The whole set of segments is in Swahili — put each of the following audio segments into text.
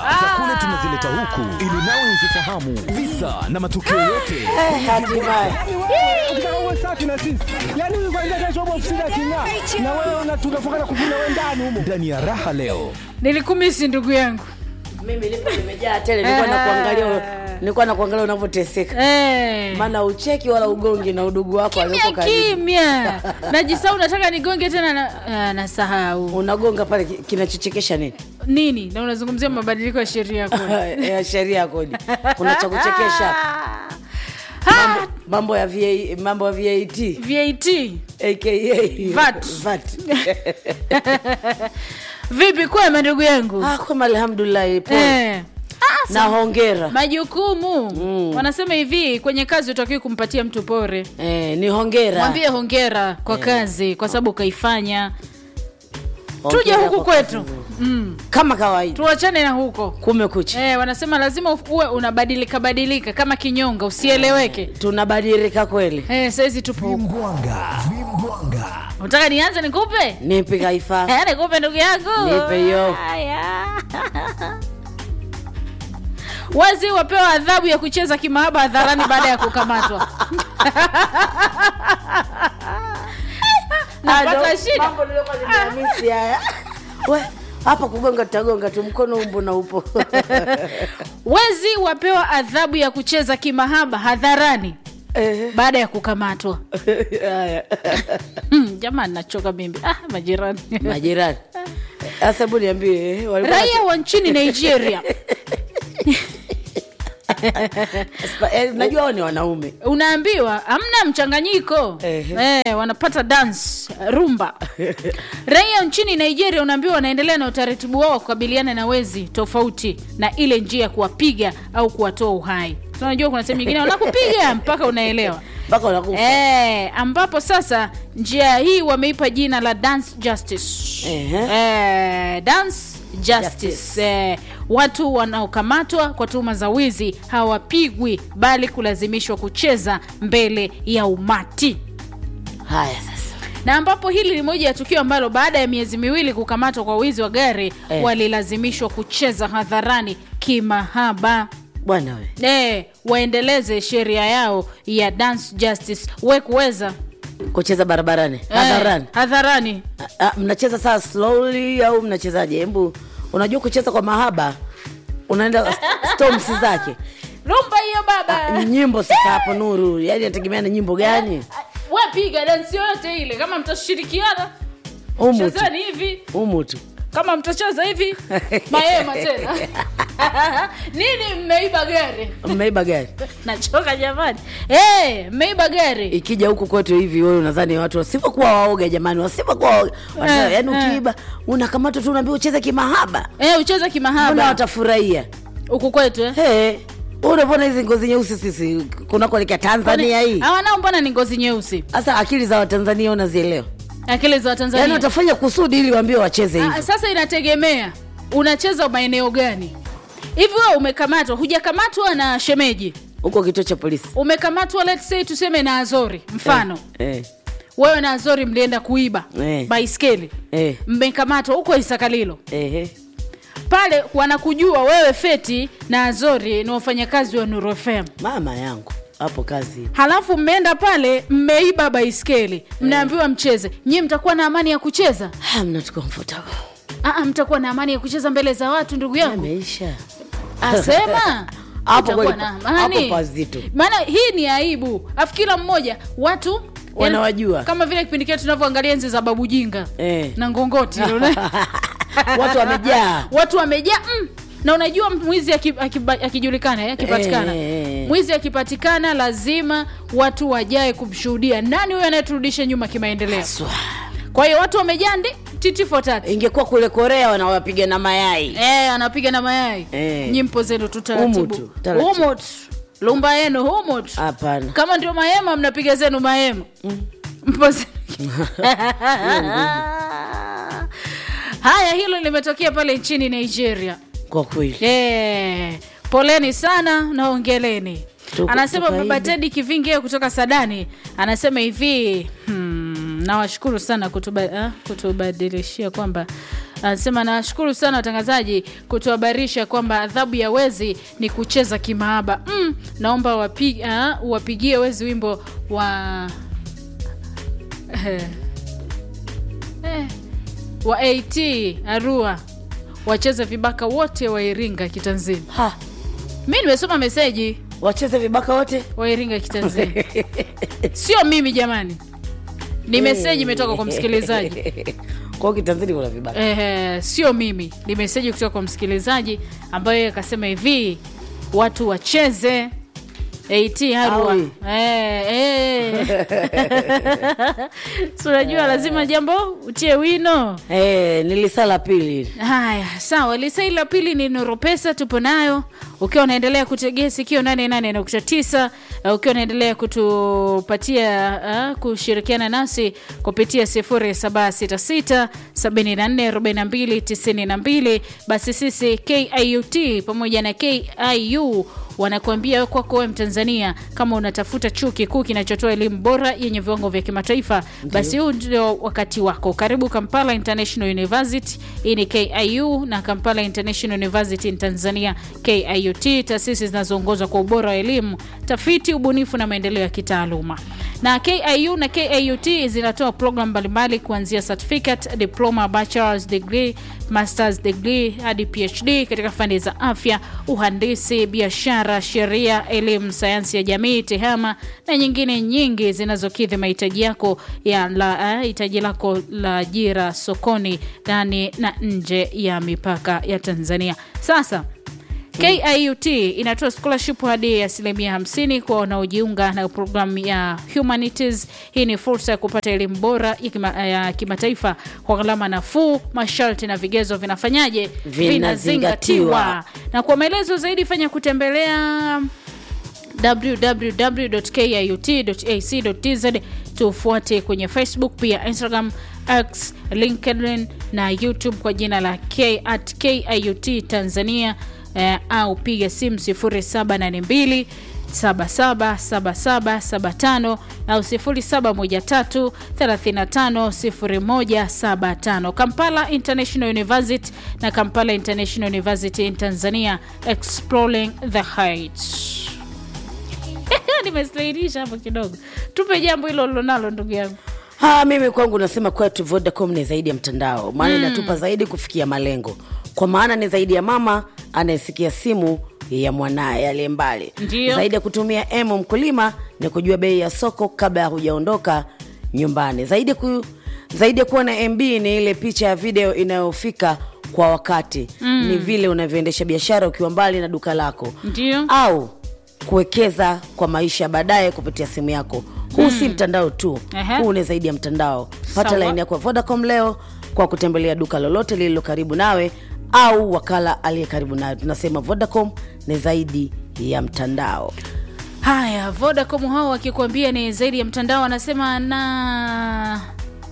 za kule tunazileta huku ili nawe uzifahamu visa na matukio yote Eh, hatimaye ukitaka uwe safi na sisi yani huyu kwanza kesho upo ofisini aking'aa na wewe una- tunafukana kuvuna wewe ndani humo ndani ya raha leo nilikumisi ndugu yangu mimi nipo nimejaa tele nilikuwa nakuangalia nilikuwa nakuangalia unavyoteseka Eh. maana ucheki wala ugongi na udugu wako alioko kimya karibu kimya najisau nataka nigonge tena na, ah, nasahau unagonga pale ki- kinachochekesha nini nini na unazungumzia mabadiliko ya sheria kule ya sheria ya kodi kuna cha kuchekesha Ah, mambo ya VA, mambo ya VAT vat aka VAT. VAT. vipi kwema ndugu yangu ah, kwema alhamdulillah pole eh. ah, na hongera majukumu Mm. wanasema hivi kwenye kazi utakiwi kumpatia mtu pore eh, ni hongera mwambie hongera kwa kazi kwa sababu ukaifanya Hongera tuje huku kwa kazi kwetu nzuri. mm. kama kawaida tuachane na huko kumekucha Eh, wanasema lazima uwe unabadilika badilika kama kinyonga usieleweke tunabadilika kweli eh, saizi tupo huko vimbwanga vimbwanga unataka nianze nikupe nipi kaifa Eh, nikupe ndugu yangu Nipe hiyo. Haya. wazi wapewa adhabu ya kucheza kimahaba hadharani baada ya kukamatwa napata shida Mambo niliyokuwa nimehamisi haya. We, hapa kugonga tutagonga tu mkono umbo na upo wezi wapewa adhabu ya kucheza kimahaba hadharani Eh, baada ya kukamatwa haya. Hmm, jamani nachoka mimi ah, majirani majirani sasa hebu niambie eh, walikuwa raia wa nchini nigeria Spa- eh, najua wao ni wanaume unaambiwa hamna mchanganyiko Ehe. eh, wanapata dance rumba raia nchini nigeria unaambiwa wanaendelea na utaratibu wao wa kukabiliana na wezi tofauti na ile njia ya kuwapiga au kuwatoa uhai tunajua kuna sehemu nyingine wanakupiga mpaka unaelewa mpaka unakufa Eh, ambapo sasa njia hii wameipa jina la dance justice Ehe. eh, dance justice, Justice. Eh, watu wanaokamatwa kwa tuhuma za wizi hawapigwi bali kulazimishwa kucheza mbele ya umati haya sasa na ambapo hili ni moja ya tukio ambalo baada ya miezi miwili kukamatwa kwa wizi wa gari Eh. walilazimishwa kucheza hadharani kimahaba bwana we eh, waendeleze sheria yao ya dance justice we kuweza kucheza barabarani Eh, hadharani hadharani Ah, ah, mnacheza saa slowly au mnachezaje hebu unajua kucheza kwa mahaba unaenda storms zake rumba hiyo baba nyimbo sasa hapo nuru yani nategemea na nyimbo gani we piga dansi yoyote ile kama mtashirikiana humu tu chezani hivi humu tu kama mtacheza hivi maema tena nini mmeiba gari mmeiba gari nachoka jamani hey, mmeiba gari ikija huku kwetu hivi wewe unadhani watu wasivyokuwa waoga jamani wasivyokuwa waoga Wanasema, Eh, yaani eh. ukiiba unakamatwa tu unaambiwa ucheze kimahaba hey, ucheze mbona kimahaba watafurahia huku kwetu eh? hey, unavona hizi ngozi nyeusi sisi kunakuelekea tanzania hii hawanao mbona ni ngozi nyeusi sasa akili za watanzania unazielewa akili za yaani watanzania watafanya kusudi ili waambie wacheze Ah, hivi sasa inategemea unacheza maeneo gani hivi wewe umekamatwa hujakamatwa na shemeji huko kituo cha polisi umekamatwa let's say tuseme na azori mfano eh, wewe na azori mlienda kuiba Eh. baiskeli eh, mmekamatwa huko isakalilo eh, eh. pale wanakujua wewe feti na azori ni wafanyakazi wa nurofem mama yangu hapo kazi halafu mmeenda pale mmeiba baiskeli mnaambiwa mcheze nyie mtakuwa na amani ya kucheza Ah, mnatu comfortable Aa, mtakuwa na amani ya kucheza mbele za watu ndugu yangu ameisha asema Hapo Utakuwa kweli na pa- amani. hapo pazito. maana hii ni aibu afu kila mmoja watu Wanawajua. kama vile kipindi kile tunavyoangalia enzi za babu jinga Eh. na ngongoti una- watu wamejaa watu wamejaa mm. na unajua mwizi aki- akiba- akijulikana eh, akipatikana Eh, eh, eh. mwizi akipatikana lazima watu wajae kumshuhudia nani huyo anayeturudisha nyuma kimaendeleo Swa. kwa hiyo watu wamejaa ndi titi for tati ingekuwa kule korea wanawapiga na mayai Eh, anapiga na mayai Eh. nyimpo zenu tu Humu taratibu tu, taratibu. Humu tu. lumba yenu humu tu hapana kama ndio mahema mnapiga zenu mahema Mpo ze- haya hilo limetokea pale nchini nigeria kwa kweli Eh, poleni sana na ongeleni Tuko- anasema tukaibe. baba tedi kivinge kutoka sadani anasema hivi hmm, nawashukuru sana kutuba, ah, kutubadilishia kwamba anasema nawashukuru sana watangazaji kutuhabarisha kwamba adhabu ya wezi ni kucheza kimaaba mm, naomba wapi, ah, wapigie wezi wimbo wa eh, eh, wa at arua wacheze vibaka wote wa iringa kitanzini ha mi nimesoma meseji wacheze vibaka wote wairinga kitanzania sio mimi jamani ni meseji imetoka kwa msikilizaji kwao kitanzini kuna vibaka eh, sio mimi ni meseji kutoka kwa msikilizaji ambayo yeye akasema hivi watu wacheze at harua Awi. eh, eh. Si unajua lazima jambo utie wino Eh, nilisala pili haya sawa lisai la pili ni noropesa tupo nayo ukiwa unaendelea kutegea sikio 88.9 uh, ukiwa unaendelea kutupatia uh, kushirikiana nasi kupitia 0766 744292 basi sisi kiut pamoja na kiu wanakuambia kwako wewe mtanzania kama unatafuta chuo kikuu kinachotoa elimu bora yenye viwango vya kimataifa basi huu ndio wakati wako karibu kampala international university hii ni kiu na kampala international university in tanzania kiut taasisi zinazoongozwa kwa ubora wa elimu tafiti ubunifu na maendeleo ya kitaaluma na kiu na kiut zinatoa program mbalimbali kuanzia certificate diploma bachelors degree masters degree hadi phd katika fani za afya uhandisi biashara sheria elimu sayansi ya jamii tehama na nyingine nyingi zinazokidhi mahitaji yako ya la, eh, hitaji lako la ajira sokoni ndani na nje ya mipaka ya tanzania sasa kiut inatoa scholarship hadi asilimia 50 kwa wanaojiunga na programu ya humanities hii ni fursa ya kupata elimu bora ya kima- ya kimataifa kwa gharama nafuu masharti na vigezo vinafanyaje Vinazingatiwa. na kwa maelezo zaidi fanya kutembelea www.kiut.ac.tz tufuate kwenye facebook pia instagram x linkedin na youtube kwa jina la k at kiut tanzania eh, au piga simu 0782 777775 au 0713350175 kampala international university na kampala international university in tanzania exploring the heights nimesairisha hapo kidogo tupe jambo hilo lilonalo ndugu yangu ha mimi kwangu nasema kwetu vodacom ni zaidi ya mtandao maana inatupa zaidi kufikia malengo kwa maana ni zaidi ya mama anayesikia simu ya mwanaye aliye mbali Ndiyo. zaidi ya kutumia emu mkulima ni kujua bei ya soko kabla ya hujaondoka nyumbani zaidi, ku, zaidi ya kuwa na mb ni ile picha ya video inayofika kwa wakati mm. ni vile unavyoendesha biashara ukiwa mbali na duka lako ndio au kuwekeza kwa maisha baadaye kupitia simu yako huu si mtandao tu Ehe. huu ni zaidi ya mtandao pata Sawa. laini yako ya vodacom leo kwa kutembelea duka lolote lililo karibu nawe au wakala aliye karibu nawe tunasema vodacom ni zaidi ya mtandao haya vodacom hao wakikuambia ni zaidi ya mtandao anasema na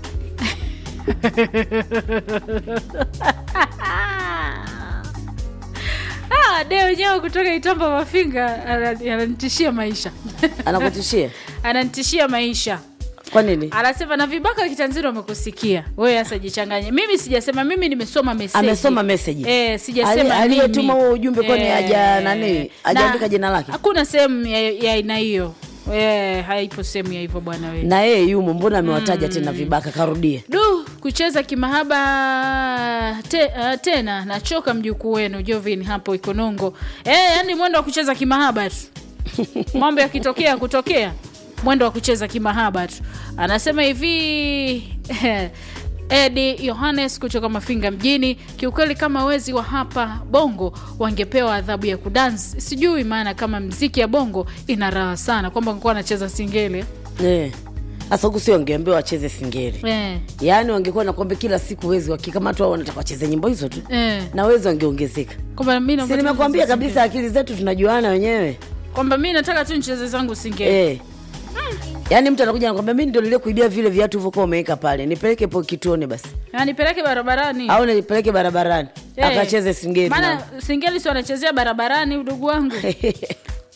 Ah, de wenyewe kutoka itamba mafinga ana- ananitishia maisha anakutishia ananitishia maisha kwa nini anasema na vibaka wa kitanzini wamekusikia wewe hasa jichanganye mimi sijasema mimi nimesoma meseji Amesoma meseji. eh, sijasema Ali- aliyetuma mimi. huo ujumbe kwani haja- nani, hajaandika na jina lake? hakuna sehemu ya ya aina hiyo eh, haipo sehemu ya hivyo bwana wewe na yeye yumo mbona amewataja tena vibaka karudie du kucheza kimahaba te, uh, tena nachoka mjukuu wenu jovin hapo ikonongo eh, yani mwendo wa kucheza kimahaba tu mambo yakitokea kutokea mwendo wa kucheza kimahaba tu anasema hivi edi yohanes kutoka mafinga mjini kiukweli kama wezi wa hapa bongo wangepewa adhabu ya kudansi sijui maana kama mziki ya bongo ina raha sana kwamba ngekuwa anacheza singele Eh. sasa huku si wangeambiwa wacheze singeri eh, yaani wangekuwa nakwambia kila siku wezi wakikamatwa au wanataka wacheze nyimbo hizo tu eh. na wezi wangeongezeka kwamba mi si naomba tu nimekwambia nicheze kabisa akili zetu tunajuana wenyewe singeli. kwamba mi nataka tu nicheze zangu singeli eh. yaani mtu anakuja nakwambia mi ndio nilie kuibia vile viatu hivyokuwa umeweka pale nipeleke po kituoni basi Na nipeleke barabarani au nipeleke barabarani Eh. akacheze singeri maana na- singeli si wanachezea barabarani udugu wangu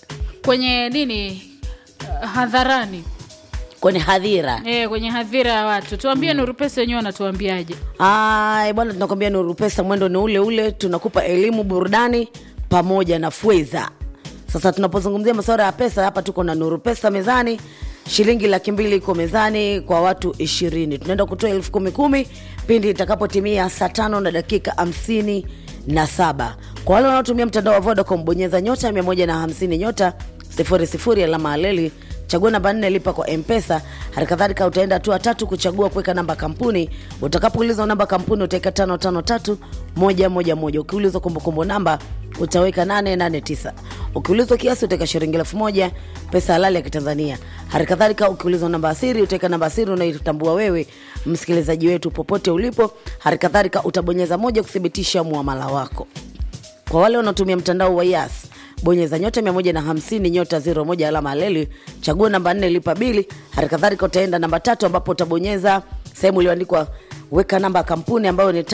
kwenye nini uh, hadharani kwenye hadhira e, kwenye hadhira ya watu tuambie nuru pesa wenyewe wanatuambiaje Ay, bwana tunakwambia nuru pesa mwendo ni ule ule tunakupa elimu burudani pamoja na fweza sasa tunapozungumzia masuala ya pesa hapa tuko na nuru pesa mezani shilingi laki mbili iko mezani kwa watu ishirini tunaenda kutoa elfu kumi kumi pindi itakapotimia saa tano na dakika hamsini na saba kwa wale wanaotumia mtandao wa vodacom bonyeza nyota 150 nyota 00 alama aleli chagua namba nne lipa kwa mpesa hali kadhalika utaenda hatua tatu kuchagua kuweka namba kampuni utakapoulizwa namba kampuni utaweka tano tano tatu moja moja moja ukiulizwa kumbukumbu namba utaweka 889 ukiulizwa kiasi utaweka shilingi elfu moja pesa halali ya kitanzania hali kadhalika ukiulizwa namba asiri utaweka namba asiri unaitambua wewe msikilizaji wetu popote ulipo hali kadhalika utabonyeza moja kuthibitisha muamala wako kwa wale wanaotumia mtandao wa yas bonyeza nyota 150 nyota 01 alama ya leli chagua namba 4 lipa bili hali kadhalika utaenda namba tatu ambapo utabonyeza sehemu iliyoandikwa weka namba ya kampuni ambayo ni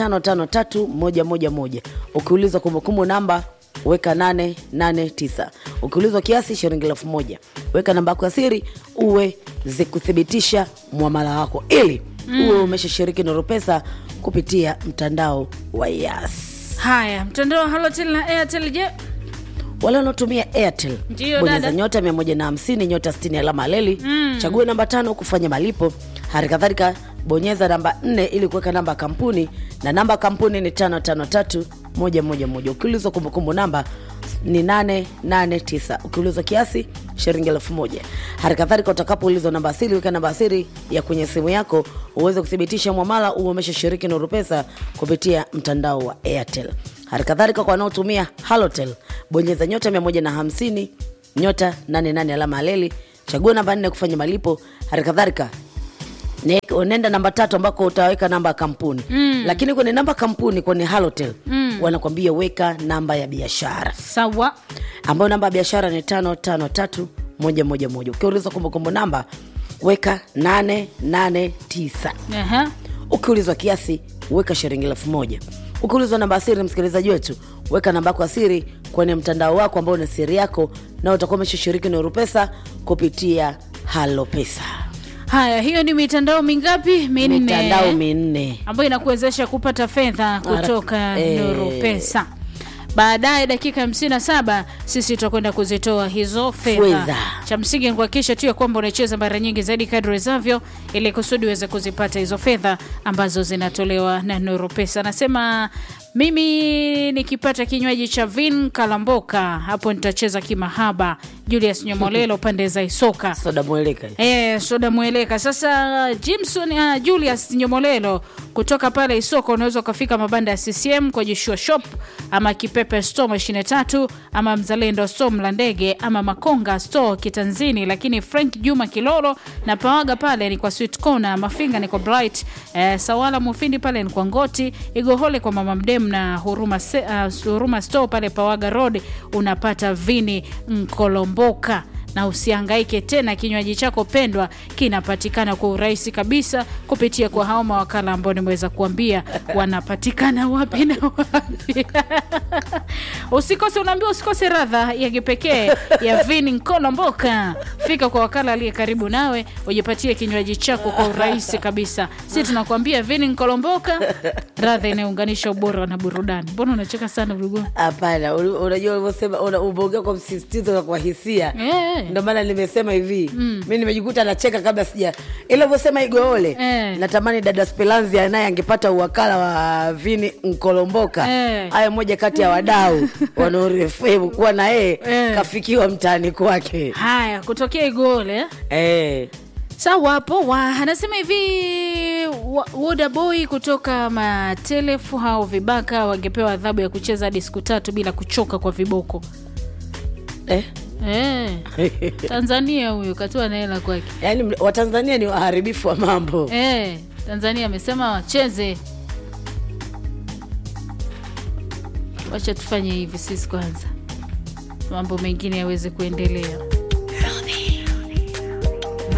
553111 ukiulizwa kumbukumbu namba weka 889 ukiulizwa kiasi shilingi elfu moja weka namba yako ya siri uwe zikuthibitisha mwamala wako ili uwe umeshashiriki nuru pesa kupitia mtandao wa yas haya mtandao wa halotel na airtel je wale wanaotumia airtel Ndiyo, bonyeza dada. nyota 150 nyota 60 alama leli mm. chague namba tano kufanya malipo hali kadhalika bonyeza namba 4 ili kuweka namba ya kampuni na namba ya kampuni ni 553111 ukiulizwa kumbukumbu namba ni 889 ukiulizwa kiasi shilingi elfu moja hali kadhalika utakapoulizwa namba asiri weka namba asiri ya kwenye simu yako uweze kuthibitisha mwamala uwe umeshashiriki nuru pesa kupitia mtandao wa airtel hali kadhalika kwa wanaotumia halotel bonyeza nyota 150 nyota 88 alama ya leli chagua namba 4 kufanya malipo hali kadhalika ne- unaenda namba tatu ambako utaweka namba ya kampuni mm. lakini kwenye namba ya kampuni kwenye halotel mm. wanakwambia weka namba ya biashara sawa ambayo namba ya biashara ni tano tano tatu moja moja moja ukiulizwa kumbukumbu namba weka 889 Aha. ukiulizwa kiasi weka shilingi elfu moja ukiulizwa namba ya siri msikilizaji wetu weka namba yako ya siri kwenye mtandao wako ambao ni siri yako na utakuwa umeshashiriki nuru pesa kupitia halo pesa haya hiyo ni mitandao mingapi minne mitandao minne ambayo inakuwezesha kupata fedha kutoka eh. nuru pesa baadaye dakika 57 sisi tutakwenda kuzitoa hizo fedha Fedha. cha msingi ni kuhakikisha tu ya kwamba unacheza mara nyingi zaidi kadri wezavyo ili kusudi uweze kuzipata hizo fedha ambazo zinatolewa na nuru pesa anasema mimi nikipata kinywaji cha vin kalamboka hapo nitacheza kimahaba julius nyomolelo pande za isoka soda mweleka Eh, soda mweleka sasa jimson uh, julius nyomolelo kutoka pale isoko unaweza ukafika mabanda ya ccm kwa joshua shop ama kipepe store mashine tatu ama mzalendo store mlandege ama makonga store kitanzini lakini frank juma kilolo na pawaga pale ni kwa sweet corner mafinga ni kwa bright eh, sawala mufindi pale ni kwa ngoti igohole kwa mama mdem na huruma, se, uh, huruma store pale pawaga road unapata vini mkolomboka na usihangaike tena kinywaji chako pendwa kinapatikana kwa urahisi kabisa kupitia kwa hao mawakala ambao nimeweza kuambia wanapatikana wapi na wapi usikose unaambiwa usikose radha ya kipekee ya vini nkolomboka fika kwa wakala aliye karibu nawe ujipatie kinywaji chako kwa urahisi kabisa si tunakuambia vini nkolomboka radha inayounganisha ubora na burudani mbona unacheka sana ulugua hapana uli- unajua ulivyosema una- umeongea kwa msisitizo na kwa hisia Eh. ndio maana nimesema hivi mm. mi nimejikuta nacheka kabla sija ila ulivyosema igoole Eh. natamani dada spelanzia naye angepata uwakala wa vini nkolomboka Eh. haya moja kati ya wadau wanaorefemu kuwa na yeye Eh. kafikiwa mtaani kwake haya kutokea igole eh. sawa poa anasema hivi wa- woda boy kutoka matelefu hao vibaka wangepewa adhabu ya kucheza hadi siku tatu bila kuchoka kwa viboko Eh. Eh, tanzania huyo katoa na hela kwake yaani mle- watanzania ni waharibifu wa mambo Eh, tanzania amesema wacheze wacha tufanye hivi sisi kwanza mambo mengine yaweze kuendelea